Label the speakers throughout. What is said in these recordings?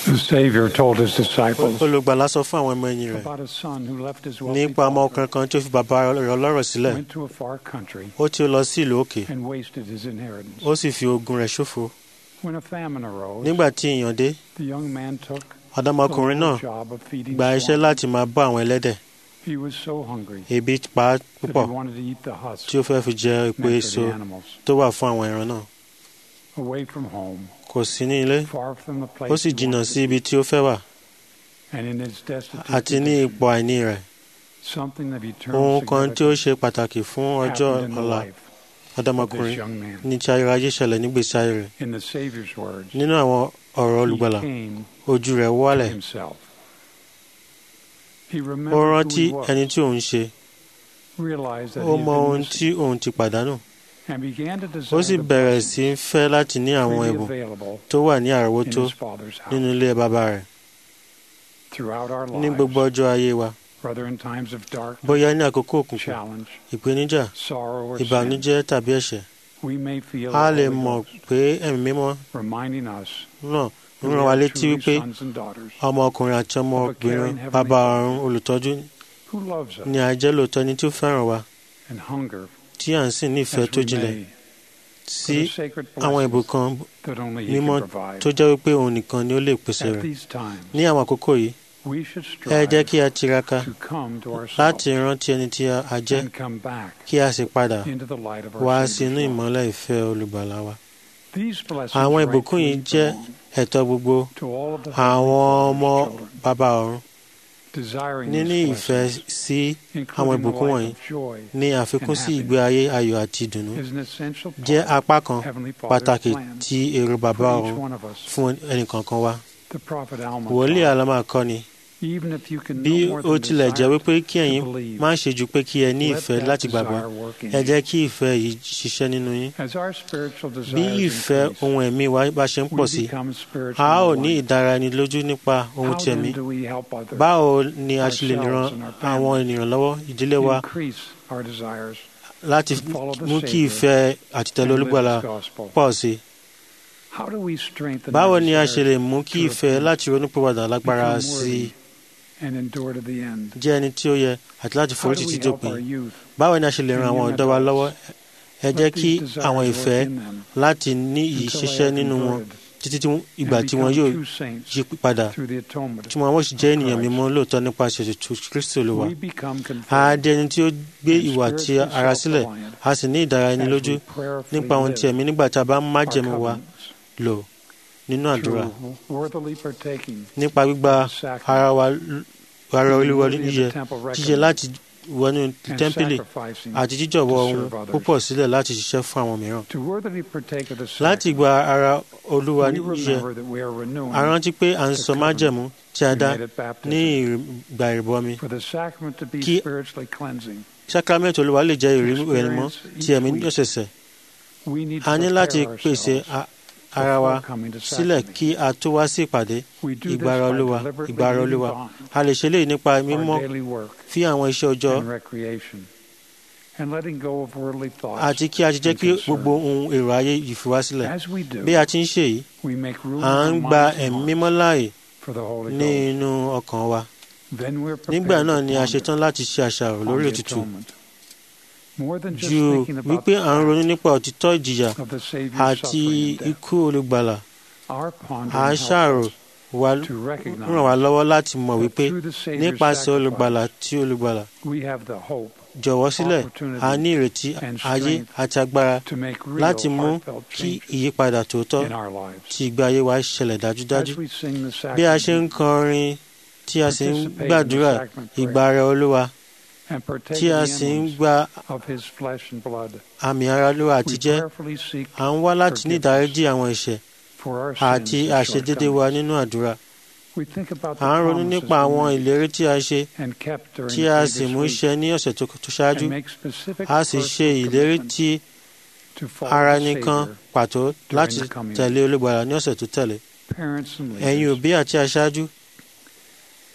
Speaker 1: The Savior told his disciples
Speaker 2: olùgbàlà sọ fún àwọn ọmọ ẹ̀yìn rẹ̀
Speaker 1: about a son who left his wealthy
Speaker 2: nípa ọmọ
Speaker 1: father,
Speaker 2: ọkùnrin kan tí ó fi bàbá rẹ̀ ọlọ́rọ̀ sílẹ̀
Speaker 1: went to a far country,
Speaker 2: ó tí ó lọ sí ìlú òkè
Speaker 1: and wasted his inheritance.
Speaker 2: ó sì fi ogun rẹ̀ ṣòfò
Speaker 1: When a famine arose,
Speaker 2: nígbà tí ìyàn dé
Speaker 1: the young man took
Speaker 2: ọ̀dọ́mọkùnrin
Speaker 1: the
Speaker 2: náà
Speaker 1: little job of feeding
Speaker 2: gba iṣẹ́
Speaker 1: swine.
Speaker 2: láti máa bọ́ àwọn ẹlẹ́dẹ̀
Speaker 1: He was so hungry
Speaker 2: ebi pa á
Speaker 1: that
Speaker 2: púpọ̀
Speaker 1: he wanted to eat the husk
Speaker 2: tí ó fẹ́ fi jẹ epo
Speaker 1: meant
Speaker 2: èso
Speaker 1: for the animals.
Speaker 2: tó wà fún àwọn ẹran náà
Speaker 1: Away from home,
Speaker 2: kò sí ní ilé
Speaker 1: far from the place
Speaker 2: ó sì
Speaker 1: he
Speaker 2: jìnnà
Speaker 1: wanted
Speaker 2: sí
Speaker 1: to
Speaker 2: ibi tí ó fẹ́ wà
Speaker 1: be, and in his destitute
Speaker 2: àti ní
Speaker 1: condition,
Speaker 2: ipò àìní rẹ̀
Speaker 1: something of eternal
Speaker 2: ohun kan tí ó
Speaker 1: significance
Speaker 2: ṣe pàtàkì fún ọjọ́
Speaker 1: happened in the
Speaker 2: ọ̀la
Speaker 1: life of this
Speaker 2: ọ̀dọ́mọkùnrin
Speaker 1: young man.
Speaker 2: ní tí ayérayé ṣẹlẹ̀ nígbèsí ayé rẹ̀
Speaker 1: In the Savior's words,
Speaker 2: nínú àwọn ọ̀rọ̀ olùgbàlà
Speaker 1: he came
Speaker 2: ojú rẹ̀
Speaker 1: to
Speaker 2: wálẹ̀
Speaker 1: himself. He
Speaker 2: ó
Speaker 1: remembered who
Speaker 2: rántí
Speaker 1: he was,
Speaker 2: ẹni tí òun ṣe
Speaker 1: realized that
Speaker 2: ó
Speaker 1: he
Speaker 2: mọ
Speaker 1: had been
Speaker 2: ohun
Speaker 1: missing,
Speaker 2: tí òun ti pàdánù
Speaker 1: and began to
Speaker 2: ó
Speaker 1: desire
Speaker 2: sì
Speaker 1: the
Speaker 2: bẹ̀rẹ̀
Speaker 1: blessings
Speaker 2: sí í fẹ́ láti ní àwọn
Speaker 1: freely
Speaker 2: ẹ̀bùn
Speaker 1: available
Speaker 2: tó wà ní
Speaker 1: in
Speaker 2: àrọ́wọ́tó
Speaker 1: his Father's house.
Speaker 2: nínú ilé bàbá rẹ̀
Speaker 1: Throughout our
Speaker 2: ní gbogbo
Speaker 1: lives,
Speaker 2: ọjọ́ ayé wa
Speaker 1: whether in times of dark,
Speaker 2: bóyá ní àkókò òkùnkùn
Speaker 1: challenge,
Speaker 2: ìpèníjà
Speaker 1: sorrow, or sin,
Speaker 2: ìbànújẹ́ tàbí ẹ̀ṣẹ̀
Speaker 1: we may feel
Speaker 2: a
Speaker 1: the
Speaker 2: lè
Speaker 1: Holy
Speaker 2: mọ̀
Speaker 1: Ghost
Speaker 2: pé ẹ̀mí mímọ́
Speaker 1: reminding us
Speaker 2: náà ń
Speaker 1: that
Speaker 2: rán
Speaker 1: we
Speaker 2: wa
Speaker 1: are
Speaker 2: létí
Speaker 1: truly
Speaker 2: wípé
Speaker 1: sons and daughters
Speaker 2: ọmọ ọkùnrin àti ọmọ obìnrin bàbá ọ̀run olùtọ́jú
Speaker 1: who loves us
Speaker 2: ni a jẹ́ lóòótọ́ ẹni tí ó fẹ́ràn wa
Speaker 1: and hunger
Speaker 2: tí à ń sìn ní ìfẹ́
Speaker 1: as
Speaker 2: tó
Speaker 1: we
Speaker 2: jinlẹ̀
Speaker 1: may
Speaker 2: sí
Speaker 1: for the sacred
Speaker 2: àwọn
Speaker 1: blessings
Speaker 2: ìbùkún
Speaker 1: that only He
Speaker 2: mímọ́
Speaker 1: can provide.
Speaker 2: tó jẹ́ wípé òun nìkan ni ó lè pèsè
Speaker 1: At
Speaker 2: rẹ̀
Speaker 1: these times,
Speaker 2: ní àwọn àkókò yìí
Speaker 1: we should
Speaker 2: ẹ jẹ́
Speaker 1: strive
Speaker 2: kí a tiraka
Speaker 1: to come to
Speaker 2: láti
Speaker 1: ourselves
Speaker 2: rántí ẹni tí a jẹ́
Speaker 1: and come back
Speaker 2: kí a sì padà
Speaker 1: into the light of
Speaker 2: wá
Speaker 1: our
Speaker 2: sínú
Speaker 1: Savior's love.
Speaker 2: ìmọ́lẹ̀ ìfẹ́ olùgbàlà wa
Speaker 1: These blessings
Speaker 2: àwọn ìbùkún yìí
Speaker 1: rightfully
Speaker 2: jẹ́
Speaker 1: belong
Speaker 2: ẹ̀tọ́ gbogbo
Speaker 1: to all of the
Speaker 2: àwọn
Speaker 1: Heavenly
Speaker 2: ọmọ
Speaker 1: Father's children.
Speaker 2: bàbá ọ̀run
Speaker 1: Desiring
Speaker 2: níní
Speaker 1: these
Speaker 2: ìfẹ́
Speaker 1: blessings,
Speaker 2: sí àwọn
Speaker 1: including the
Speaker 2: ìbùkún
Speaker 1: life
Speaker 2: wọ̀nyí
Speaker 1: of joy,
Speaker 2: ní àfikún sí ìgbé ayé ayọ̀ àti ìdùnnú
Speaker 1: is an essential
Speaker 2: jẹ́
Speaker 1: part
Speaker 2: apá kan
Speaker 1: of Heavenly Father's
Speaker 2: pàtàkì
Speaker 1: plan
Speaker 2: tí èrò bàbá
Speaker 1: for
Speaker 2: ọ̀run
Speaker 1: each one of us.
Speaker 2: fún ẹnìkankan wa
Speaker 1: The prophet Alma
Speaker 2: wòlíì
Speaker 1: taught,
Speaker 2: àlámà kọ́ ni
Speaker 1: even if you can
Speaker 2: bí
Speaker 1: no more
Speaker 2: ó
Speaker 1: than
Speaker 2: tilẹ̀ jẹ́
Speaker 1: desire
Speaker 2: wípé kí ẹ̀yin
Speaker 1: to believe,
Speaker 2: má ṣe ju pé kí ẹ ní
Speaker 1: let
Speaker 2: ìfẹ́
Speaker 1: that
Speaker 2: láti gbàgbọ́
Speaker 1: desire work in
Speaker 2: ẹ
Speaker 1: you.
Speaker 2: jẹ́ kí ìfẹ́ yìí ṣiṣẹ́ nínú yín
Speaker 1: As our spiritual
Speaker 2: bí
Speaker 1: desires
Speaker 2: ìfẹ́
Speaker 1: increase,
Speaker 2: ohun ẹ̀mí wa bá ṣe ń pọ̀
Speaker 1: we
Speaker 2: sí
Speaker 1: become
Speaker 2: a
Speaker 1: spiritually
Speaker 2: ó ní
Speaker 1: enlightened.
Speaker 2: ìdára ẹni lójú nípa ohun
Speaker 1: How
Speaker 2: ti
Speaker 1: then
Speaker 2: ẹ̀mí
Speaker 1: do we help others
Speaker 2: báwo ni a ṣe lè ran
Speaker 1: ourselves and our
Speaker 2: àwọn
Speaker 1: families
Speaker 2: ènìyàn lọ́wọ́ ìdílé wa
Speaker 1: increase our desires
Speaker 2: láti
Speaker 1: to follow the
Speaker 2: mú kí
Speaker 1: Savior
Speaker 2: ìfẹ́ àtìtẹ̀lé
Speaker 1: and live
Speaker 2: olùgbàlà
Speaker 1: His gospel?
Speaker 2: pọ̀ sí i
Speaker 1: How do we strengthen
Speaker 2: báwo
Speaker 1: our
Speaker 2: ni a ṣe lè
Speaker 1: desires
Speaker 2: mú kí
Speaker 1: to
Speaker 2: ìfẹ́
Speaker 1: repent,
Speaker 2: láti ronúpìwàdà lágbára
Speaker 1: become
Speaker 2: sí i
Speaker 1: worthy, and endure to the end?
Speaker 2: jẹ́ ẹni tí ó yẹ àti láti
Speaker 1: How
Speaker 2: forí
Speaker 1: do
Speaker 2: títí
Speaker 1: we help
Speaker 2: dópin
Speaker 1: our youth?
Speaker 2: báwo ni a ṣe lè ran
Speaker 1: and
Speaker 2: àwọn
Speaker 1: young
Speaker 2: ọ̀dọ́ wa
Speaker 1: adults
Speaker 2: lọ́wọ́ ẹ
Speaker 1: Let
Speaker 2: jẹ́ kí
Speaker 1: these desires
Speaker 2: àwọn
Speaker 1: work
Speaker 2: ìfẹ́
Speaker 1: in them
Speaker 2: láti ní yìí
Speaker 1: until they
Speaker 2: ṣiṣẹ́
Speaker 1: are
Speaker 2: nínú wọn
Speaker 1: converted
Speaker 2: títí tí ìgbà
Speaker 1: and
Speaker 2: tí wọn
Speaker 1: become
Speaker 2: yóò
Speaker 1: true saints
Speaker 2: yí padà
Speaker 1: through the atonement.
Speaker 2: tí wọn ó sì jẹ́
Speaker 1: of
Speaker 2: ènìyàn
Speaker 1: Christ.
Speaker 2: mímọ́ lóòótọ́ nípasẹ̀ ètùtù kristi olúwa
Speaker 1: We become
Speaker 2: a
Speaker 1: converted
Speaker 2: di ẹni tí ó gbé
Speaker 1: and
Speaker 2: ìwà tí
Speaker 1: spiritually
Speaker 2: ara sílẹ̀
Speaker 1: self-reliant
Speaker 2: a sì ní ìdára ẹni
Speaker 1: as
Speaker 2: lójú
Speaker 1: we prayerfully
Speaker 2: nípa ohun tí
Speaker 1: live
Speaker 2: ẹ̀mí nígbà tí a bá ń
Speaker 1: our
Speaker 2: májẹ̀mú wa
Speaker 1: covenants
Speaker 2: lò nínú àdúrà
Speaker 1: through worthily partaking
Speaker 2: nípa gbígba
Speaker 1: of the sacrament,
Speaker 2: ara wa ara
Speaker 1: being
Speaker 2: olúwa
Speaker 1: worthy of the
Speaker 2: yíyẹ
Speaker 1: temple
Speaker 2: jíjẹ
Speaker 1: reckoning,
Speaker 2: láti wọnú
Speaker 1: and
Speaker 2: tẹ́ḿpìlì
Speaker 1: sacrificing
Speaker 2: àti jíjọ̀wọ́
Speaker 1: to
Speaker 2: ohun
Speaker 1: serve others.
Speaker 2: púpọ̀ sílẹ̀ láti ṣiṣẹ́ fún àwọn mìíràn
Speaker 1: To worthily partake of the
Speaker 2: láti
Speaker 1: sacrament,
Speaker 2: gba ara olúwa
Speaker 1: we
Speaker 2: yíyẹ
Speaker 1: remember that we are renewing
Speaker 2: a rántí pé à ń
Speaker 1: the
Speaker 2: sọ
Speaker 1: covenant
Speaker 2: májẹ̀mú tí a
Speaker 1: we
Speaker 2: dá
Speaker 1: made at baptism.
Speaker 2: ní ìgbà ìrìbọmi
Speaker 1: For the sacrament to be
Speaker 2: Kí-
Speaker 1: spiritually cleansing,
Speaker 2: sákrámẹ́ntì olúwa lè jẹ́ ìrímọ́
Speaker 1: experience
Speaker 2: tí ẹ̀mí
Speaker 1: each week.
Speaker 2: ọ̀sẹ̀sẹ̀
Speaker 1: we need to
Speaker 2: a ní láti
Speaker 1: prepare
Speaker 2: pèsè
Speaker 1: ourselves
Speaker 2: a- ara wa
Speaker 1: before coming to
Speaker 2: sílẹ̀
Speaker 1: sacrament.
Speaker 2: kí a tó wá sí ìpàdé
Speaker 1: We do this
Speaker 2: ìgbára
Speaker 1: by
Speaker 2: olúwa
Speaker 1: deliberately
Speaker 2: ìgbára
Speaker 1: leaving
Speaker 2: olúwa
Speaker 1: behind
Speaker 2: a lè ṣe léyìí nípa mímọ́
Speaker 1: our daily work
Speaker 2: fí àwọn iṣẹ́ ọjọ́
Speaker 1: and recreation, and letting go of worldly thoughts.
Speaker 2: àti kí a ti jẹ́
Speaker 1: and
Speaker 2: kí
Speaker 1: concern.
Speaker 2: gbogbo ohun èrò ayé yìí fi wá sílẹ̀
Speaker 1: As we do,
Speaker 2: bí a ti ń ṣe yìí
Speaker 1: we make room
Speaker 2: à
Speaker 1: in
Speaker 2: ń
Speaker 1: our
Speaker 2: gba
Speaker 1: minds and
Speaker 2: ẹ̀mí
Speaker 1: hearts
Speaker 2: mímọ́ láàyè
Speaker 1: for the Holy
Speaker 2: ní
Speaker 1: Ghost.
Speaker 2: inú ọkàn wa
Speaker 1: Then we're
Speaker 2: nígbà
Speaker 1: prepared
Speaker 2: náà
Speaker 1: to
Speaker 2: ni a
Speaker 1: ponder
Speaker 2: ṣetán láti ṣe àṣàrò
Speaker 1: on
Speaker 2: lórí
Speaker 1: the
Speaker 2: òtítù
Speaker 1: atonement. More than just
Speaker 2: ju
Speaker 1: thinking about
Speaker 2: wípé
Speaker 1: the
Speaker 2: à ń ronú
Speaker 1: fact
Speaker 2: nípa òtítọ́ ìjìyà
Speaker 1: of the Savior's
Speaker 2: àti
Speaker 1: suffering and death.
Speaker 2: ikú olùgbàlà
Speaker 1: Our
Speaker 2: à
Speaker 1: pondering
Speaker 2: ń
Speaker 1: helps
Speaker 2: ṣàrò
Speaker 1: us
Speaker 2: wa
Speaker 1: to recognize
Speaker 2: ràn wá lọ́wọ́ láti mọ̀
Speaker 1: that
Speaker 2: wípé
Speaker 1: through the Savior's
Speaker 2: nípasẹ̀ olùgbàlà
Speaker 1: sacrifice,
Speaker 2: tí olùgbàlà
Speaker 1: we have the hope
Speaker 2: jọ̀wọ́ sílẹ̀
Speaker 1: opportunity
Speaker 2: a ní ìrètí
Speaker 1: and
Speaker 2: ayé
Speaker 1: strength
Speaker 2: àti agbára
Speaker 1: to make real
Speaker 2: láti mú
Speaker 1: heartfelt
Speaker 2: kí
Speaker 1: changes
Speaker 2: ìyípadà tòótọ́
Speaker 1: in our lives.
Speaker 2: tí ìgbé ayé wa ṣẹlẹ̀ dájúdájú
Speaker 1: As we sing the
Speaker 2: bí a ṣe ń
Speaker 1: sacrament
Speaker 2: kọrin tí a sì ń
Speaker 1: participate in the
Speaker 2: gbàdúrà
Speaker 1: sacrament
Speaker 2: ìgbà
Speaker 1: prayer,
Speaker 2: rẹ olúwa
Speaker 1: and partake
Speaker 2: tí a
Speaker 1: of the
Speaker 2: sì ń
Speaker 1: emblems
Speaker 2: gba
Speaker 1: of his flesh and blood,
Speaker 2: àmì ara olúwa
Speaker 1: we
Speaker 2: àtijẹ́
Speaker 1: prayerfully seek
Speaker 2: à ń wá láti ní ìdáríjì àwọn ẹ̀ṣẹ̀
Speaker 1: for our
Speaker 2: àti
Speaker 1: sins and
Speaker 2: àṣedédé wa
Speaker 1: shortcomings.
Speaker 2: nínú àdúrà
Speaker 1: We think about
Speaker 2: à ń
Speaker 1: the
Speaker 2: ronú
Speaker 1: promises
Speaker 2: nípa àwọn
Speaker 1: we made
Speaker 2: ìlérí tí a ṣe
Speaker 1: and kept during
Speaker 2: tí
Speaker 1: the
Speaker 2: a sì
Speaker 1: previous
Speaker 2: mú
Speaker 1: week,
Speaker 2: ṣẹ ní ọ̀sẹ̀ tó tó ṣáájú
Speaker 1: and make specific
Speaker 2: a sì ṣe
Speaker 1: personal
Speaker 2: ìlérí
Speaker 1: commitments
Speaker 2: tí
Speaker 1: to follow
Speaker 2: ara
Speaker 1: the
Speaker 2: nìkan
Speaker 1: Savior,
Speaker 2: pàtó láti
Speaker 1: the coming
Speaker 2: tẹ̀lé olùgbàlà ní ọ̀sẹ̀ tó tẹ̀lé
Speaker 1: parents and
Speaker 2: ẹ̀yin
Speaker 1: leaders.
Speaker 2: òbí àti aṣáájú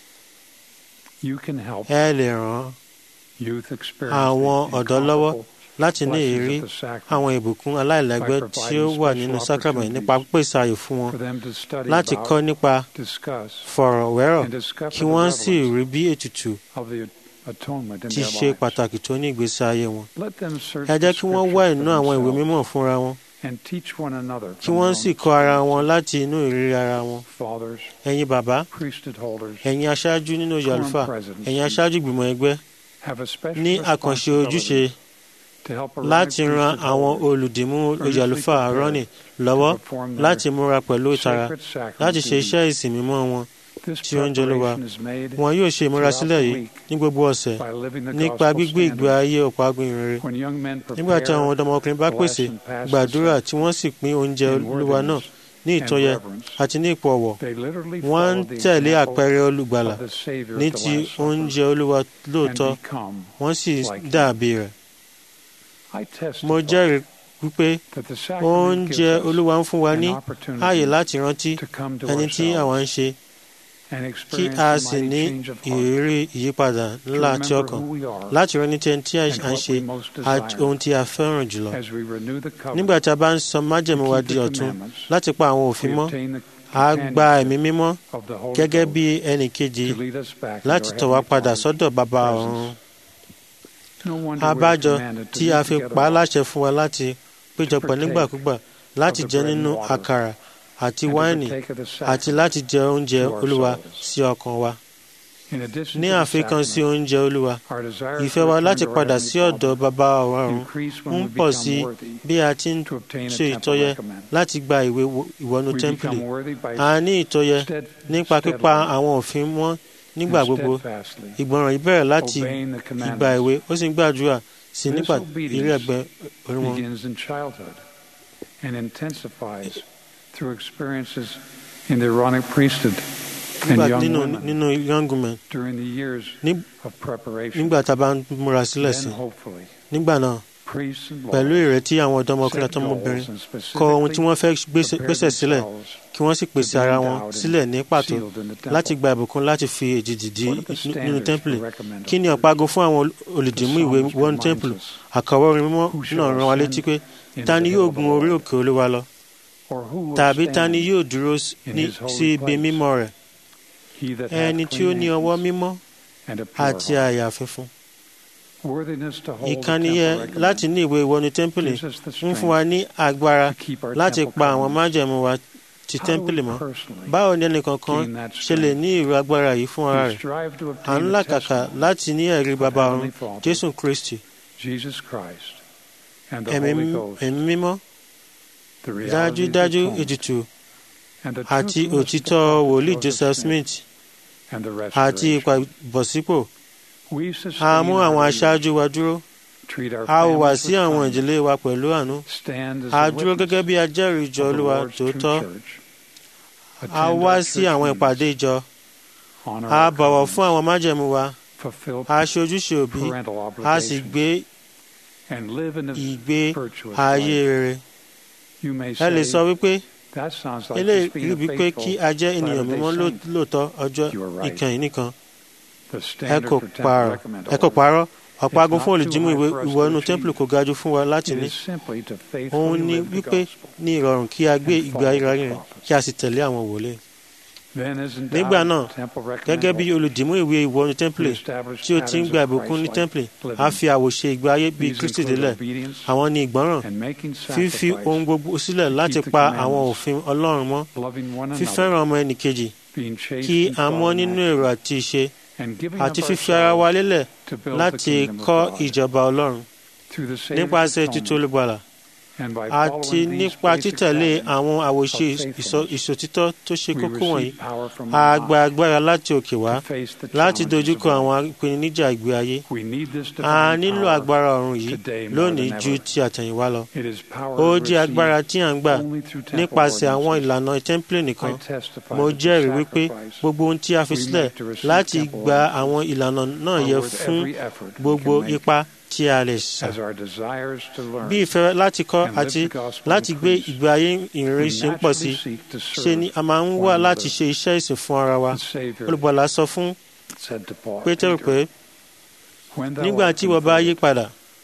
Speaker 1: You can help
Speaker 2: ẹ lè ràn
Speaker 1: youth experience
Speaker 2: àwọn
Speaker 1: the
Speaker 2: ọ̀dọ́ lọ́wọ́
Speaker 1: incomparable
Speaker 2: láti ní
Speaker 1: blessings
Speaker 2: ìrírí
Speaker 1: of the sacrament,
Speaker 2: àwọn ìbùkún aláìlẹ́gbẹ́
Speaker 1: by
Speaker 2: tí ó
Speaker 1: providing
Speaker 2: wà
Speaker 1: special
Speaker 2: nínú sacrament nípa pípèsè ààyè fún wọn
Speaker 1: for them to study
Speaker 2: láti
Speaker 1: about,
Speaker 2: kọ́ nípa
Speaker 1: discuss,
Speaker 2: fọ̀rọ̀wérọ̀
Speaker 1: and discover
Speaker 2: kí
Speaker 1: the
Speaker 2: wọ́n sì
Speaker 1: relevance
Speaker 2: rí bí ètùtù
Speaker 1: of the atonement in
Speaker 2: ti
Speaker 1: their
Speaker 2: ṣe
Speaker 1: lives.
Speaker 2: pàtàkì tó ní ìgbésí ayé wọn.
Speaker 1: Let them search
Speaker 2: ẹ
Speaker 1: the
Speaker 2: jẹ́ kí wọ́n wá
Speaker 1: scriptures
Speaker 2: inú
Speaker 1: for
Speaker 2: àwọn ìwé
Speaker 1: themselves
Speaker 2: mímọ́ fúnra wọn
Speaker 1: and teach one another
Speaker 2: kí
Speaker 1: from
Speaker 2: wọ́n
Speaker 1: their
Speaker 2: sì
Speaker 1: own
Speaker 2: kọ́ ara wọn
Speaker 1: experiences.
Speaker 2: láti inú ìrírí ara wọn.
Speaker 1: Fathers,
Speaker 2: ẹ̀yin bàbá
Speaker 1: priesthood holders
Speaker 2: ẹ̀yin aṣáájú nínú ìjọ
Speaker 1: Quorum
Speaker 2: àlùfáà
Speaker 1: presidents
Speaker 2: ẹ̀yin aṣáájú ìgbìmọ̀ ẹgbẹ́
Speaker 1: have a special
Speaker 2: ní àkànṣe ojúṣe
Speaker 1: responsibility to help Aaronic
Speaker 2: láti ran
Speaker 1: priesthood
Speaker 2: àwọn
Speaker 1: holders
Speaker 2: olùdìmú ìjọ
Speaker 1: earnestly
Speaker 2: àlùfáà
Speaker 1: prepare
Speaker 2: rọ́nì lọ́wọ́
Speaker 1: to perform their
Speaker 2: láti múra pẹ̀lú ìtara
Speaker 1: sacred sacrament
Speaker 2: láti ṣe
Speaker 1: duties.
Speaker 2: iṣẹ́ ìsìn mímọ́ wọn
Speaker 1: This
Speaker 2: tí ó ń jẹ́ Olúwa.
Speaker 1: preparation is made
Speaker 2: wọn yóò ṣe ìmúrasílẹ̀
Speaker 1: throughout the
Speaker 2: yìí
Speaker 1: week
Speaker 2: ní gbogbo ọ̀sẹ̀
Speaker 1: by living the
Speaker 2: nípa
Speaker 1: gospel
Speaker 2: gbígbé ìgbé
Speaker 1: standards.
Speaker 2: ayé ọ̀pọ̀ agbóhìnrere
Speaker 1: When young men
Speaker 2: nígbà tí àwọn
Speaker 1: prepare
Speaker 2: ọ̀dọ́mọkùnrin bá
Speaker 1: bless
Speaker 2: pèsè
Speaker 1: and pass the
Speaker 2: gbàdúrà
Speaker 1: sack
Speaker 2: tí wọ́n sì pín oúnjẹ
Speaker 1: in
Speaker 2: olúwa náà
Speaker 1: worthiness
Speaker 2: ní
Speaker 1: and
Speaker 2: ìtọ́yẹ
Speaker 1: reverence,
Speaker 2: àti ní ipò ọ̀wọ̀
Speaker 1: they literally
Speaker 2: wọ́n ń
Speaker 1: follow the
Speaker 2: tẹ̀lé
Speaker 1: example
Speaker 2: àpẹẹrẹ olùgbàlà
Speaker 1: of the Savior
Speaker 2: ní
Speaker 1: at the
Speaker 2: ti
Speaker 1: Last Supper
Speaker 2: oúnjẹ olúwa lóòótọ́
Speaker 1: and become
Speaker 2: wọ́n sì
Speaker 1: like him.
Speaker 2: dàbí rẹ̀
Speaker 1: I
Speaker 2: mo
Speaker 1: testify
Speaker 2: jẹ́rìí wípé
Speaker 1: that the sacrament
Speaker 2: oúnjẹ
Speaker 1: gives us
Speaker 2: olúwa ń fún wa
Speaker 1: an
Speaker 2: ní
Speaker 1: opportunity
Speaker 2: ààyè láti rántí
Speaker 1: to come to
Speaker 2: ẹni tí
Speaker 1: ourselves
Speaker 2: àwa ń ṣe
Speaker 1: and
Speaker 2: kí
Speaker 1: experience
Speaker 2: a
Speaker 1: the
Speaker 2: sì
Speaker 1: mighty
Speaker 2: ní
Speaker 1: change of heart,
Speaker 2: ìrírí ìyípadà
Speaker 1: to
Speaker 2: ńlá àti
Speaker 1: remember
Speaker 2: ọkàn
Speaker 1: who we are
Speaker 2: láti rántí tí ẹni tí à
Speaker 1: and
Speaker 2: ń
Speaker 1: what
Speaker 2: ṣe
Speaker 1: we most
Speaker 2: àti
Speaker 1: desire
Speaker 2: ohun tí a fẹ́ràn jùlọ
Speaker 1: as we renew the covenant
Speaker 2: nígbà tí a bá ń sọ májẹ̀mú wa
Speaker 1: keep
Speaker 2: di
Speaker 1: the
Speaker 2: ọ̀tun
Speaker 1: commandments,
Speaker 2: láti pa àwọn òfin
Speaker 1: we
Speaker 2: mọ́
Speaker 1: obtain the
Speaker 2: a gba ẹ̀mí mímọ́
Speaker 1: of the Holy
Speaker 2: gẹ́gẹ́
Speaker 1: Ghost
Speaker 2: bí ẹnì kejì
Speaker 1: to lead us back
Speaker 2: láti
Speaker 1: into
Speaker 2: tọ̀
Speaker 1: our
Speaker 2: wá padà
Speaker 1: Heavenly
Speaker 2: sọ́dọ̀ bàbá
Speaker 1: presence.
Speaker 2: ọ̀run
Speaker 1: No wonder we're
Speaker 2: abájọ
Speaker 1: commanded to
Speaker 2: tí
Speaker 1: meet
Speaker 2: a fi
Speaker 1: together
Speaker 2: pa á
Speaker 1: often,
Speaker 2: láṣẹ fún wa láti péjọpọ̀
Speaker 1: partake
Speaker 2: nígbàkúgbà láti
Speaker 1: of the
Speaker 2: jẹ
Speaker 1: bread and
Speaker 2: nínú
Speaker 1: water
Speaker 2: àkàrà àti
Speaker 1: and to
Speaker 2: wáìnì
Speaker 1: partake of the
Speaker 2: àti
Speaker 1: sacrament.
Speaker 2: láti jẹ oúnjẹ
Speaker 1: to our
Speaker 2: olúwa
Speaker 1: souls.
Speaker 2: sí ọkàn wa
Speaker 1: In addition
Speaker 2: ní
Speaker 1: to the
Speaker 2: àfikún sí
Speaker 1: sacrament,
Speaker 2: oúnjẹ olúwa
Speaker 1: our desire
Speaker 2: ìfẹ́
Speaker 1: to
Speaker 2: wa
Speaker 1: return
Speaker 2: láti
Speaker 1: to our
Speaker 2: padà
Speaker 1: Heavenly
Speaker 2: sí ọ̀dọ̀
Speaker 1: Father
Speaker 2: bàbá ọ̀run
Speaker 1: increase when
Speaker 2: ń
Speaker 1: we
Speaker 2: pọ̀
Speaker 1: become
Speaker 2: sí
Speaker 1: worthy
Speaker 2: bí a ti ń
Speaker 1: to obtain a
Speaker 2: ṣe
Speaker 1: temple
Speaker 2: ìtọ́yẹ
Speaker 1: recommend.
Speaker 2: láti gba ìwé wo- ìwọ́nú
Speaker 1: We
Speaker 2: tẹ́ḿpìlì
Speaker 1: become worthy by
Speaker 2: a ní ìtọ́yẹ
Speaker 1: stead-
Speaker 2: nípa pípa
Speaker 1: steadily
Speaker 2: àwọn òfin mọ́ nígbà
Speaker 1: and
Speaker 2: gbogbo
Speaker 1: steadfastly
Speaker 2: ìgbọràn yìí bẹ̀rẹ̀ láti
Speaker 1: obeying the
Speaker 2: ìgbà
Speaker 1: commandments
Speaker 2: ìwé ó sì ń gbàdúrà sí
Speaker 1: This
Speaker 2: nípa
Speaker 1: obedience
Speaker 2: ìrí ẹ̀gbẹ́ orí wọn
Speaker 1: begins in childhood and intensifies through experiences in the Aaronic priesthood and
Speaker 2: nígbà
Speaker 1: young
Speaker 2: nínú
Speaker 1: women
Speaker 2: nínú young women
Speaker 1: during the years
Speaker 2: Ní-
Speaker 1: of preparation.
Speaker 2: nígbà tá a bá ń múra sílẹ̀ sí
Speaker 1: Then hopefully,
Speaker 2: nígbà náà
Speaker 1: priests and
Speaker 2: pẹ̀lú
Speaker 1: lawyers
Speaker 2: ìrètí àwọn ọ̀dọ́mọkùnrin
Speaker 1: set
Speaker 2: àtọmọbìnrin
Speaker 1: goals and
Speaker 2: kọ ohun tí
Speaker 1: specifically
Speaker 2: wọ́n fẹ́ gbéṣẹ́
Speaker 1: prepare
Speaker 2: gbéṣẹ́ sílẹ̀
Speaker 1: themselves
Speaker 2: kí wọ́n sì pèsè
Speaker 1: to be
Speaker 2: ara wọn
Speaker 1: endowed and
Speaker 2: sílẹ̀ ní pàtó
Speaker 1: sealed in the temple.
Speaker 2: láti gba ìbùkún láti fi èjìdì dí
Speaker 1: What are the
Speaker 2: nínú
Speaker 1: standards
Speaker 2: tẹ́ḿpìlì
Speaker 1: for recommended
Speaker 2: kí ni
Speaker 1: church?
Speaker 2: ọ̀págo fún àwọn olùdìmú
Speaker 1: The
Speaker 2: ìwé
Speaker 1: psalmist
Speaker 2: wọnú
Speaker 1: reminds
Speaker 2: tẹ́ḿpìlì
Speaker 1: us,
Speaker 2: àkàwọ́ orin mímọ́
Speaker 1: Who
Speaker 2: náà
Speaker 1: shall
Speaker 2: rán wa
Speaker 1: ascend
Speaker 2: létí pé
Speaker 1: into
Speaker 2: ta ni
Speaker 1: the
Speaker 2: yóò
Speaker 1: hill of the
Speaker 2: gun orí
Speaker 1: Lord?
Speaker 2: òkè olúwa lọ
Speaker 1: Or who will
Speaker 2: tàbí ta
Speaker 1: stand
Speaker 2: ni yóò dúró s-
Speaker 1: in
Speaker 2: ní-
Speaker 1: his holy
Speaker 2: sí ibi
Speaker 1: place?
Speaker 2: mímọ́ rẹ̀
Speaker 1: He that hath
Speaker 2: ẹni tí ó
Speaker 1: clean
Speaker 2: ní ọwọ́
Speaker 1: hands
Speaker 2: mímọ́
Speaker 1: and a pure
Speaker 2: àti
Speaker 1: heart.
Speaker 2: àyà funfun
Speaker 1: Worthiness to hold the
Speaker 2: ìkànnìyẹ
Speaker 1: temple recommend
Speaker 2: láti ní ìwé ìwọ́nú tẹ́ḿpìlì
Speaker 1: gives us the
Speaker 2: ń fún wa
Speaker 1: strength
Speaker 2: ní agbára
Speaker 1: to keep our
Speaker 2: láti
Speaker 1: temple
Speaker 2: pa àwọn
Speaker 1: covenants.
Speaker 2: májẹ̀mú wa ti
Speaker 1: How do we
Speaker 2: tẹ́ḿpìlì mọ́
Speaker 1: personally
Speaker 2: báwo ni ẹnìkankan
Speaker 1: gain that
Speaker 2: ṣe lè
Speaker 1: strength?
Speaker 2: ní ìró agbára yìí fún ara
Speaker 1: We
Speaker 2: rẹ̀
Speaker 1: strive to
Speaker 2: à ń
Speaker 1: obtain the
Speaker 2: làkàkà
Speaker 1: testimony
Speaker 2: láti ní ẹ̀rí
Speaker 1: of
Speaker 2: bàbá
Speaker 1: Heavenly
Speaker 2: ọ̀run
Speaker 1: Father,
Speaker 2: jésù kristi
Speaker 1: Jesus Christ, and the
Speaker 2: ẹ̀mí
Speaker 1: Holy Ghost,
Speaker 2: ẹ̀mí mímọ́
Speaker 1: the reality of the
Speaker 2: dájúdájú
Speaker 1: atonement,
Speaker 2: ètùtù
Speaker 1: and the
Speaker 2: àti
Speaker 1: truthfulness of the
Speaker 2: òtítọ́
Speaker 1: prophet
Speaker 2: wòlíì
Speaker 1: Joseph
Speaker 2: joseph
Speaker 1: Smith,
Speaker 2: smith
Speaker 1: and the
Speaker 2: àti
Speaker 1: restoration.
Speaker 2: ìpàbọ̀sípò
Speaker 1: We
Speaker 2: a
Speaker 1: sustain
Speaker 2: mú
Speaker 1: our
Speaker 2: àwọn
Speaker 1: leaders,
Speaker 2: aṣáájú wa dúró
Speaker 1: treat our
Speaker 2: a hùwà
Speaker 1: families
Speaker 2: sí
Speaker 1: with
Speaker 2: àwọn
Speaker 1: kindness,
Speaker 2: ìdílé wa pẹ̀lú àánú
Speaker 1: stand as
Speaker 2: a
Speaker 1: a
Speaker 2: dúró
Speaker 1: witness
Speaker 2: gẹ́gẹ́ bí ajẹ́rìí ìjọ
Speaker 1: of the
Speaker 2: olúwa
Speaker 1: Lord's true
Speaker 2: tòótọ́
Speaker 1: church,
Speaker 2: a
Speaker 1: attend
Speaker 2: wá
Speaker 1: our
Speaker 2: sí
Speaker 1: church
Speaker 2: àwọn
Speaker 1: meetings,
Speaker 2: ìpàdé ìjọ
Speaker 1: honor
Speaker 2: a
Speaker 1: our
Speaker 2: bọ̀wọ̀ fún
Speaker 1: covenants,
Speaker 2: àwọn májẹ̀mú wa
Speaker 1: fulfill
Speaker 2: a ṣe ojúṣe òbí
Speaker 1: parental
Speaker 2: a sì
Speaker 1: obligations,
Speaker 2: gbé
Speaker 1: and live in a
Speaker 2: ìgbé
Speaker 1: virtuous
Speaker 2: ayé
Speaker 1: life.
Speaker 2: rere
Speaker 1: You may
Speaker 2: ẹ lè
Speaker 1: say,
Speaker 2: sọ wípé
Speaker 1: that sounds like
Speaker 2: eléyìí
Speaker 1: just being a
Speaker 2: rí wípé kí
Speaker 1: faithful
Speaker 2: a jẹ́ ènìyàn
Speaker 1: Latter-day
Speaker 2: mímọ́ ló-
Speaker 1: Saint.
Speaker 2: lóòótọ́ ọjọ́
Speaker 1: You are right.
Speaker 2: ìkànnì nìkan
Speaker 1: The
Speaker 2: ẹ
Speaker 1: standard
Speaker 2: kò
Speaker 1: for temple
Speaker 2: parọ́
Speaker 1: recommend
Speaker 2: ẹ kò parọ́ ọ̀págun
Speaker 1: It's
Speaker 2: fún
Speaker 1: not
Speaker 2: olùdímú
Speaker 1: too
Speaker 2: ìwé
Speaker 1: high for us
Speaker 2: ìwọ
Speaker 1: to
Speaker 2: inú
Speaker 1: achieve.
Speaker 2: tẹ́ḿpìlì kò ga jù fún wa láti
Speaker 1: It
Speaker 2: ní
Speaker 1: is simply to
Speaker 2: òun
Speaker 1: faithfully
Speaker 2: ni
Speaker 1: live the
Speaker 2: wípé
Speaker 1: gospel.
Speaker 2: ní ìrọ̀rùn kí a gbé
Speaker 1: and
Speaker 2: ìgbé
Speaker 1: follow
Speaker 2: ayé
Speaker 1: the
Speaker 2: rẹ̀
Speaker 1: prophets.
Speaker 2: kí a sì tẹ̀lé àwọn wòlíì
Speaker 1: Then as endowed
Speaker 2: nígbà náà
Speaker 1: with temple
Speaker 2: gẹ́gẹ́ bí
Speaker 1: recommend
Speaker 2: olùdímú ìwé ìwọ inú tẹ́ḿpìlì
Speaker 1: established
Speaker 2: tí ó ti ń
Speaker 1: patterns
Speaker 2: gba
Speaker 1: of
Speaker 2: ìbùkún ní
Speaker 1: Christ-like
Speaker 2: tẹ́ḿpìlì
Speaker 1: living.
Speaker 2: a fi àwòṣe ìgbé ayé bíi
Speaker 1: These
Speaker 2: kristi
Speaker 1: include
Speaker 2: délẹ̀
Speaker 1: obedience
Speaker 2: àwọn ní ìgbọ́ràn
Speaker 1: and making
Speaker 2: fífi
Speaker 1: sacrifice,
Speaker 2: ohun gbogbo sílẹ̀ láti
Speaker 1: the
Speaker 2: pa
Speaker 1: commandments,
Speaker 2: àwọn òfin ọlọ́run mọ́
Speaker 1: loving one another,
Speaker 2: fífẹ́ràn ọmọ ẹnìkejì
Speaker 1: being chaste
Speaker 2: kí
Speaker 1: in
Speaker 2: a mọ́
Speaker 1: thought and
Speaker 2: nínú
Speaker 1: action,
Speaker 2: èrò àti ìṣe
Speaker 1: and giving
Speaker 2: àti
Speaker 1: up
Speaker 2: fífi ara wa
Speaker 1: ourselves
Speaker 2: lélẹ̀
Speaker 1: to build the
Speaker 2: láti
Speaker 1: kingdom of
Speaker 2: kọ́
Speaker 1: God
Speaker 2: ìjọba ọlọ́run
Speaker 1: through the Savior's
Speaker 2: nípasẹ̀ títú
Speaker 1: atonement
Speaker 2: olùgbàlà
Speaker 1: and by
Speaker 2: àti
Speaker 1: following these
Speaker 2: nípa
Speaker 1: basic
Speaker 2: títẹ̀lé
Speaker 1: patterns,
Speaker 2: àwọn àwòṣe
Speaker 1: of
Speaker 2: ìsọ-
Speaker 1: faithfulness,
Speaker 2: ìṣòtítọ́ tó ṣe
Speaker 1: we
Speaker 2: kókó wọ̀nyí
Speaker 1: receive power from
Speaker 2: a
Speaker 1: on
Speaker 2: gba
Speaker 1: high
Speaker 2: agbára láti òkè wá
Speaker 1: to face the
Speaker 2: láti
Speaker 1: challenges
Speaker 2: dojúkọ
Speaker 1: of
Speaker 2: àwọn
Speaker 1: life.
Speaker 2: ìpèníjà ìgbé ayé
Speaker 1: We need this
Speaker 2: a
Speaker 1: divine
Speaker 2: nílò
Speaker 1: power.
Speaker 2: agbára ọ̀run yìí
Speaker 1: today more
Speaker 2: lónìí
Speaker 1: than
Speaker 2: ju
Speaker 1: ever.
Speaker 2: ti àtẹ̀yìnwá lọ
Speaker 1: It is power
Speaker 2: ó
Speaker 1: we
Speaker 2: jẹ́ agbára tí à ń gbà
Speaker 1: only through temple
Speaker 2: nípasẹ̀ àwọn
Speaker 1: ordinances.
Speaker 2: ìlànà tẹ́ḿpìlì nìkan
Speaker 1: I testify
Speaker 2: mo
Speaker 1: that the
Speaker 2: jẹ́rìí wípé
Speaker 1: sacrifice
Speaker 2: gbogbo ohun tí a fi
Speaker 1: we
Speaker 2: sílẹ̀
Speaker 1: make to receive
Speaker 2: láti
Speaker 1: temple
Speaker 2: gba
Speaker 1: ordinances
Speaker 2: àwọn ìlànà náà
Speaker 1: are
Speaker 2: yẹ
Speaker 1: worth
Speaker 2: fún
Speaker 1: every effort we
Speaker 2: gbogbo
Speaker 1: can make
Speaker 2: ipá tí a lè sà
Speaker 1: as our desires to learn
Speaker 2: bí ìfẹ́ láti kọ́
Speaker 1: and live
Speaker 2: àti
Speaker 1: the gospel
Speaker 2: láti gbé
Speaker 1: increase.
Speaker 2: ìgbé ayé ìrere
Speaker 1: We
Speaker 2: ṣe ń pọ̀ sí
Speaker 1: naturally seek to
Speaker 2: ṣe
Speaker 1: serve
Speaker 2: ni a máa ń
Speaker 1: one
Speaker 2: wá
Speaker 1: another.
Speaker 2: láti ṣe iṣẹ́ ìsìn fún ara wa
Speaker 1: The Savior
Speaker 2: olùgbàlà sọ fún
Speaker 1: said to Paul,
Speaker 2: pétérù
Speaker 1: Peter,
Speaker 2: pé
Speaker 1: "When thou
Speaker 2: nígbà
Speaker 1: art
Speaker 2: tí ìwọ bá yí
Speaker 1: converted,
Speaker 2: padà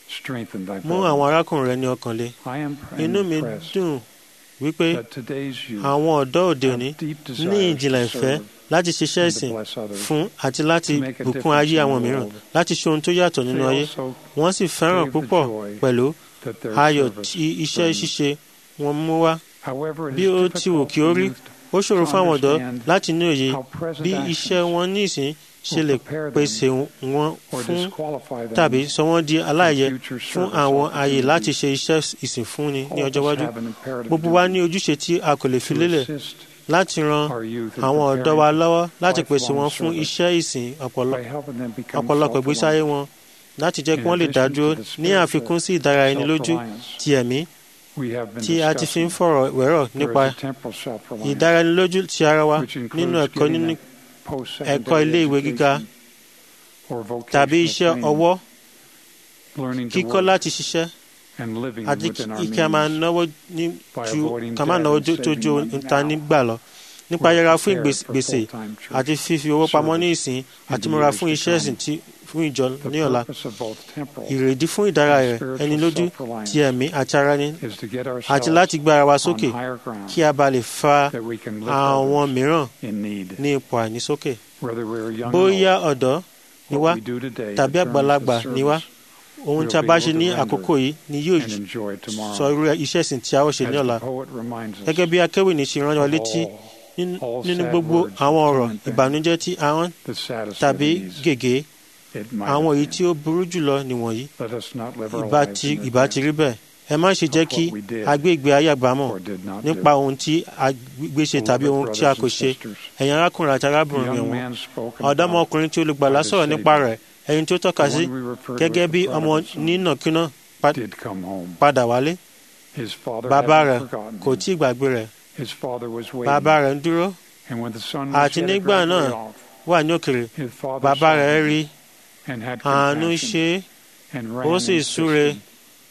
Speaker 1: strengthen thy
Speaker 2: mú
Speaker 1: brethren.
Speaker 2: àwọn arákùnrin rẹ ní ọkàn le
Speaker 1: I am
Speaker 2: inú mi
Speaker 1: impressed
Speaker 2: dùn wípé
Speaker 1: that today's youth
Speaker 2: àwọn ọ̀dọ́ òde òní
Speaker 1: have deep
Speaker 2: ní
Speaker 1: desires
Speaker 2: ìjìnlẹ̀
Speaker 1: to
Speaker 2: ìfẹ́
Speaker 1: serve
Speaker 2: láti ṣiṣẹ́
Speaker 1: and to
Speaker 2: ìsìn
Speaker 1: bless others.
Speaker 2: fún àti láti
Speaker 1: to make a
Speaker 2: bùkún
Speaker 1: difference
Speaker 2: ayé
Speaker 1: in
Speaker 2: àwọn
Speaker 1: the
Speaker 2: mìíràn
Speaker 1: world.
Speaker 2: láti ṣe ohun tó yàtọ̀ nínú
Speaker 1: They
Speaker 2: ayé
Speaker 1: also
Speaker 2: wọ́n sì fẹ́ràn
Speaker 1: crave the
Speaker 2: púpọ̀
Speaker 1: joy
Speaker 2: pẹ̀lú
Speaker 1: that their
Speaker 2: ayọ̀
Speaker 1: service
Speaker 2: tí iṣẹ́
Speaker 1: brings.
Speaker 2: ṣíṣe wọn mú wá
Speaker 1: However, it
Speaker 2: bí
Speaker 1: is
Speaker 2: ó ti wù
Speaker 1: difficult
Speaker 2: kí ó
Speaker 1: for
Speaker 2: rí
Speaker 1: youth
Speaker 2: ó ṣòro
Speaker 1: to
Speaker 2: fún àwọn ọ̀dọ́
Speaker 1: understand
Speaker 2: láti ní òye
Speaker 1: how present
Speaker 2: bí
Speaker 1: actions
Speaker 2: iṣẹ́ wọn ní ìsìn ṣe
Speaker 1: will
Speaker 2: lè
Speaker 1: prepare them
Speaker 2: pèsè wọn
Speaker 1: or
Speaker 2: fún
Speaker 1: disqualify them
Speaker 2: tàbí sọ wọ́n di aláìyẹ
Speaker 1: future
Speaker 2: fún
Speaker 1: service
Speaker 2: àwọn ààyè láti
Speaker 1: opportunities.
Speaker 2: ṣe iṣẹ́ ìsìn fúnni ní
Speaker 1: All of
Speaker 2: ọjọ́
Speaker 1: us
Speaker 2: iwájú
Speaker 1: have an imperative
Speaker 2: gbogbo wa
Speaker 1: duty
Speaker 2: ní ojúṣe tí a kò lè fi
Speaker 1: to
Speaker 2: lélẹ̀
Speaker 1: assist
Speaker 2: láti ran
Speaker 1: our youth in
Speaker 2: àwọn ọ̀dọ́
Speaker 1: preparing
Speaker 2: wa lọ́wọ́ láti pèsè
Speaker 1: lifelong
Speaker 2: wọn fún
Speaker 1: service
Speaker 2: iṣẹ́ ìsìn ọ̀pọ̀lọ-
Speaker 1: by helping them become
Speaker 2: ọ̀pọ̀lọpọ̀ ìgbésí ayé
Speaker 1: self-reliant.
Speaker 2: wọn láti jẹ́ kí
Speaker 1: In
Speaker 2: wọ́n lè dá
Speaker 1: addition
Speaker 2: dúró
Speaker 1: to the
Speaker 2: ní
Speaker 1: spiritual
Speaker 2: àfikún sí ìdára ẹni lójú
Speaker 1: self-reliance
Speaker 2: ti ẹ̀mí
Speaker 1: we have been
Speaker 2: tí a ti fi ń
Speaker 1: discussing.
Speaker 2: fọ̀rọ̀ wérọ̀
Speaker 1: There
Speaker 2: nípa
Speaker 1: is a temporal self-reliance,
Speaker 2: ìdára ẹni lójú ti ara wa
Speaker 1: which includes
Speaker 2: nínú ẹ̀kọ́
Speaker 1: getting
Speaker 2: nínú
Speaker 1: a post-secondary
Speaker 2: ẹ̀kọ́ ilé ìwé gíga
Speaker 1: education or vocational
Speaker 2: tàbí iṣẹ́
Speaker 1: training,
Speaker 2: ọwọ́
Speaker 1: learning to
Speaker 2: kíkọ́
Speaker 1: work
Speaker 2: láti ṣiṣẹ́
Speaker 1: and living
Speaker 2: àti
Speaker 1: within our
Speaker 2: kí a máa
Speaker 1: means
Speaker 2: náwó ní
Speaker 1: by
Speaker 2: ju
Speaker 1: avoiding
Speaker 2: ká máa
Speaker 1: debt
Speaker 2: náwó
Speaker 1: and
Speaker 2: tó tó
Speaker 1: saving
Speaker 2: ju
Speaker 1: money
Speaker 2: níta
Speaker 1: now.
Speaker 2: nígbà lọ nípa
Speaker 1: We're
Speaker 2: yẹra fún
Speaker 1: prepared
Speaker 2: ìgbés-
Speaker 1: for
Speaker 2: gbèsè
Speaker 1: full-time church
Speaker 2: àti fífi owó pamọ́ ní ìsìn
Speaker 1: and
Speaker 2: àti
Speaker 1: the
Speaker 2: múra
Speaker 1: years
Speaker 2: fún
Speaker 1: to
Speaker 2: iṣẹ́ ìsìn
Speaker 1: come.
Speaker 2: tí fún ìjọ
Speaker 1: The
Speaker 2: ní ọ̀la
Speaker 1: purpose of both temporal
Speaker 2: ìrèdí fún ìdára
Speaker 1: and
Speaker 2: rẹ̀
Speaker 1: spiritual
Speaker 2: ẹni lójú
Speaker 1: self-reliance
Speaker 2: ti ẹ̀mí àti ara ní
Speaker 1: is to get
Speaker 2: àti
Speaker 1: ourselves
Speaker 2: láti gbé ara wa
Speaker 1: on
Speaker 2: sókè
Speaker 1: higher ground
Speaker 2: kí a bá lè fa
Speaker 1: that we can lift
Speaker 2: àwọn
Speaker 1: others
Speaker 2: mìíràn
Speaker 1: in need.
Speaker 2: ní ipò àìnísókè
Speaker 1: Whether we're young
Speaker 2: bóyá
Speaker 1: or old,
Speaker 2: ọ̀dọ́ ni wá
Speaker 1: what we do today
Speaker 2: tàbí
Speaker 1: determines
Speaker 2: àgbàlagbà
Speaker 1: the
Speaker 2: ni wá
Speaker 1: service
Speaker 2: ohun
Speaker 1: we'll
Speaker 2: tí a
Speaker 1: be
Speaker 2: bá
Speaker 1: able
Speaker 2: ṣe
Speaker 1: to
Speaker 2: ní
Speaker 1: render
Speaker 2: àkókò yìí ni yóò
Speaker 1: and enjoy tomorrow.
Speaker 2: sọ irú iṣẹ́ ìsìn tí a ó ṣe
Speaker 1: As
Speaker 2: ní ọ̀la
Speaker 1: the poet reminds us,
Speaker 2: gẹ́gẹ́ bí akéwì ní ṣe rán wa létí
Speaker 1: all
Speaker 2: nínú
Speaker 1: all
Speaker 2: nínú
Speaker 1: sad
Speaker 2: gbogbo
Speaker 1: words
Speaker 2: àwọn
Speaker 1: of
Speaker 2: ọ̀rọ̀
Speaker 1: torment
Speaker 2: ìbànújẹ́ tí ahọ́n
Speaker 1: the saddest
Speaker 2: tàbí
Speaker 1: of these,
Speaker 2: gègé
Speaker 1: it might
Speaker 2: àwọn
Speaker 1: have
Speaker 2: èyí
Speaker 1: been.
Speaker 2: tí ó burú jùlọ nìwọ̀nyí
Speaker 1: Let us not live our
Speaker 2: ìbá
Speaker 1: lives
Speaker 2: ti
Speaker 1: in
Speaker 2: ìbá ti rí
Speaker 1: advance
Speaker 2: bẹ́ẹ̀ ẹ má ṣe jẹ́ kí a gbé ìgbé ayé àgbámọ̀
Speaker 1: or did not
Speaker 2: nípa
Speaker 1: do.
Speaker 2: ohun tí a gbé ṣe tàbí ohun
Speaker 1: Beloved
Speaker 2: tí a
Speaker 1: brothers
Speaker 2: kò
Speaker 1: and
Speaker 2: ṣe
Speaker 1: sisters,
Speaker 2: ẹ̀yin arákùnrin àti
Speaker 1: the
Speaker 2: arábìnrin
Speaker 1: young
Speaker 2: wọn
Speaker 1: man spoken about,
Speaker 2: ọ̀dọ́mọkùnrin tí olùgbàlà sọ̀rọ̀ nípa rẹ̀ ẹni tí ó tọ́ka
Speaker 1: the
Speaker 2: sí
Speaker 1: one we refer to
Speaker 2: gẹ́gẹ́
Speaker 1: as
Speaker 2: bí
Speaker 1: the
Speaker 2: ọmọ
Speaker 1: prodigal son,
Speaker 2: nínàkúnà pa-
Speaker 1: did come home.
Speaker 2: padà wálé
Speaker 1: His father
Speaker 2: bàbá rẹ̀
Speaker 1: hadn't forgotten
Speaker 2: kò
Speaker 1: him.
Speaker 2: tí ì gbàgbé rẹ̀
Speaker 1: His father was waiting,
Speaker 2: bàbá rẹ̀ ń dúró
Speaker 1: and when the son was
Speaker 2: àti
Speaker 1: yet a
Speaker 2: nígbà
Speaker 1: great
Speaker 2: náà
Speaker 1: way off,
Speaker 2: wà ní òkèrè
Speaker 1: his father
Speaker 2: bàbá
Speaker 1: saw
Speaker 2: rẹ̀
Speaker 1: him
Speaker 2: rí
Speaker 1: and had
Speaker 2: àánú
Speaker 1: compassion
Speaker 2: ṣe é
Speaker 1: and
Speaker 2: ó
Speaker 1: ran
Speaker 2: sì
Speaker 1: and
Speaker 2: súre
Speaker 1: assisted.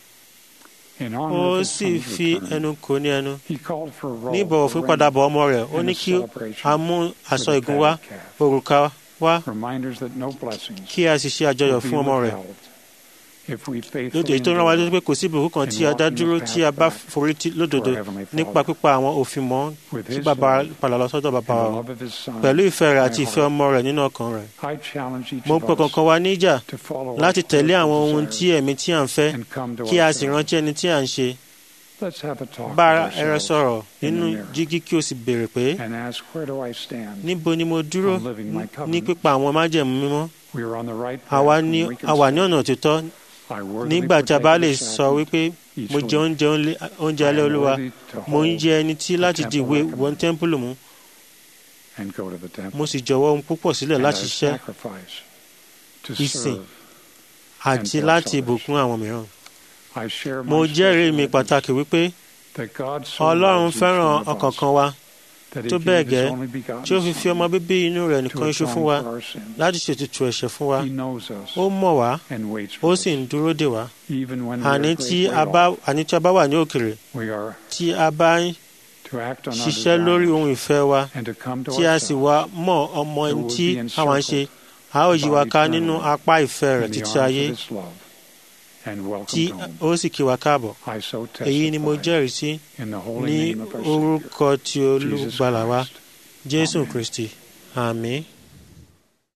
Speaker 1: In honor
Speaker 2: ó
Speaker 1: of his
Speaker 2: sì
Speaker 1: son's
Speaker 2: fi
Speaker 1: return,
Speaker 2: ẹnu kò ní ẹnu
Speaker 1: he called for a roll,
Speaker 2: ní ìbọ̀wọ̀ fún
Speaker 1: a ring,
Speaker 2: padàbọ̀ ọmọ rẹ̀ ó
Speaker 1: and
Speaker 2: ní
Speaker 1: a
Speaker 2: kí
Speaker 1: celebration
Speaker 2: a mú
Speaker 1: for
Speaker 2: aṣọ
Speaker 1: the
Speaker 2: ìgún wá
Speaker 1: fatted calf.
Speaker 2: òrùka wá
Speaker 1: Reminders that no blessings
Speaker 2: kí a sì ṣe àjọyọ̀
Speaker 1: will be
Speaker 2: fún ọmọ rẹ̀
Speaker 1: withheld if we
Speaker 2: lóde
Speaker 1: faithfully
Speaker 2: èyí tó rán wa
Speaker 1: endure
Speaker 2: létí pé kò sí ìbùkún kan tí a dá dúró tí a bá forí tì lódodo
Speaker 1: to our Heavenly
Speaker 2: nípa
Speaker 1: Father.
Speaker 2: pípa àwọn òfin mọ́
Speaker 1: with
Speaker 2: tí
Speaker 1: his
Speaker 2: bàbá
Speaker 1: love
Speaker 2: padà lọ sọ́dọ̀
Speaker 1: and
Speaker 2: bàbá
Speaker 1: the
Speaker 2: wa
Speaker 1: love of his son.
Speaker 2: pẹ̀lú ìfẹ́ rẹ̀ àti
Speaker 1: my
Speaker 2: ìfẹ́
Speaker 1: heart.
Speaker 2: ọmọ rẹ̀ nínú ọkàn rẹ̀
Speaker 1: I challenge each
Speaker 2: mo ń
Speaker 1: of
Speaker 2: pọ̀
Speaker 1: us
Speaker 2: kankan wa níjà
Speaker 1: to follow
Speaker 2: láti
Speaker 1: our
Speaker 2: tẹ̀lé
Speaker 1: spiritual
Speaker 2: àwọn ohun tí
Speaker 1: desires
Speaker 2: ẹ̀mí tí à ń fẹ́
Speaker 1: and come to
Speaker 2: kí a sì
Speaker 1: ourselves.
Speaker 2: rántí ẹni tí à ń ṣe
Speaker 1: Let's have a talk
Speaker 2: bá
Speaker 1: with
Speaker 2: ẹrẹ
Speaker 1: ourselves
Speaker 2: sọ̀rọ̀
Speaker 1: in
Speaker 2: nínú
Speaker 1: the mirror
Speaker 2: jígí kí o sì béèrè pé
Speaker 1: and ask, where do I stand?
Speaker 2: níbo ni mo dúró
Speaker 1: on living my
Speaker 2: ní
Speaker 1: covenant.
Speaker 2: pípa àwọn májẹ̀mú mímọ́
Speaker 1: We are on the right path
Speaker 2: àwa
Speaker 1: when
Speaker 2: ní
Speaker 1: we can
Speaker 2: a wà ní
Speaker 1: say,
Speaker 2: ọ̀nà òtítọ́
Speaker 1: I worthily
Speaker 2: nígbà tí a bá
Speaker 1: partake
Speaker 2: lè
Speaker 1: of the
Speaker 2: sọ
Speaker 1: sacrament
Speaker 2: wípé
Speaker 1: each
Speaker 2: mo jẹ
Speaker 1: week.
Speaker 2: oúnjẹ olé- oúnjẹ
Speaker 1: I
Speaker 2: alẹ́
Speaker 1: am
Speaker 2: olúwa
Speaker 1: worthy to
Speaker 2: mo ń
Speaker 1: hold
Speaker 2: jẹ ẹni tí láti
Speaker 1: the
Speaker 2: di
Speaker 1: temple
Speaker 2: ìwé
Speaker 1: recommend.
Speaker 2: wọn tẹ́ḿpìlì mú
Speaker 1: and go to the temple.
Speaker 2: mo sì jọ̀wọ́ ohun púpọ̀ sílẹ̀
Speaker 1: and
Speaker 2: láti
Speaker 1: I
Speaker 2: ṣiṣẹ́
Speaker 1: sacrifice to
Speaker 2: ìsìn
Speaker 1: serve.
Speaker 2: àti
Speaker 1: bless
Speaker 2: láti
Speaker 1: others.
Speaker 2: ìbùkún àwọn mìíràn
Speaker 1: I share
Speaker 2: mo
Speaker 1: my
Speaker 2: jẹ́rìí
Speaker 1: special
Speaker 2: mi
Speaker 1: witness
Speaker 2: pàtàkì wípé
Speaker 1: that God so
Speaker 2: ọlọ́run
Speaker 1: loves each
Speaker 2: fẹ́ràn
Speaker 1: one of us
Speaker 2: ọ̀kọ̀ọ̀kan wa
Speaker 1: that he
Speaker 2: tó
Speaker 1: gave
Speaker 2: bẹ́ẹ̀
Speaker 1: his
Speaker 2: gẹ́
Speaker 1: only begotten
Speaker 2: tí ó fi fi
Speaker 1: Son
Speaker 2: ọmọ bíbí inú rẹ̀
Speaker 1: to
Speaker 2: nìkan iṣu
Speaker 1: atone
Speaker 2: fún wa
Speaker 1: for our sins.
Speaker 2: láti ṣètùtù ẹ̀ṣẹ̀ fún wa
Speaker 1: He knows us
Speaker 2: ó mọ̀ wá
Speaker 1: and waits
Speaker 2: ó
Speaker 1: for
Speaker 2: sì
Speaker 1: us.
Speaker 2: ń dúró dè wá
Speaker 1: Even when we are
Speaker 2: àní
Speaker 1: a
Speaker 2: tí
Speaker 1: great
Speaker 2: a
Speaker 1: way
Speaker 2: bá
Speaker 1: off,
Speaker 2: àní tí a bá wà ní òkèrè
Speaker 1: we are
Speaker 2: tí a bá ń
Speaker 1: to act on our
Speaker 2: ṣiṣẹ́ lórí
Speaker 1: desires
Speaker 2: ohun ìfẹ́ wa
Speaker 1: and to come to
Speaker 2: tí a sì
Speaker 1: ourselves
Speaker 2: wá mọ̀ ọmọ ẹni
Speaker 1: will
Speaker 2: tí
Speaker 1: be
Speaker 2: àwa ń ṣe a ó yí wa ká nínú apá ìfẹ́ rẹ̀
Speaker 1: in the
Speaker 2: títí
Speaker 1: arms
Speaker 2: ayé
Speaker 1: of his love and
Speaker 2: tí
Speaker 1: welcome home.
Speaker 2: ó sì kí wa káàbọ̀
Speaker 1: I so
Speaker 2: èyí ni mo
Speaker 1: testify
Speaker 2: jẹ́rìí sí
Speaker 1: in the holy
Speaker 2: ní
Speaker 1: name of our Savior,
Speaker 2: orúkọ ti
Speaker 1: Jesus
Speaker 2: olùgbàlà wa
Speaker 1: Christ.
Speaker 2: jésù
Speaker 1: Amen.
Speaker 2: kristi àmín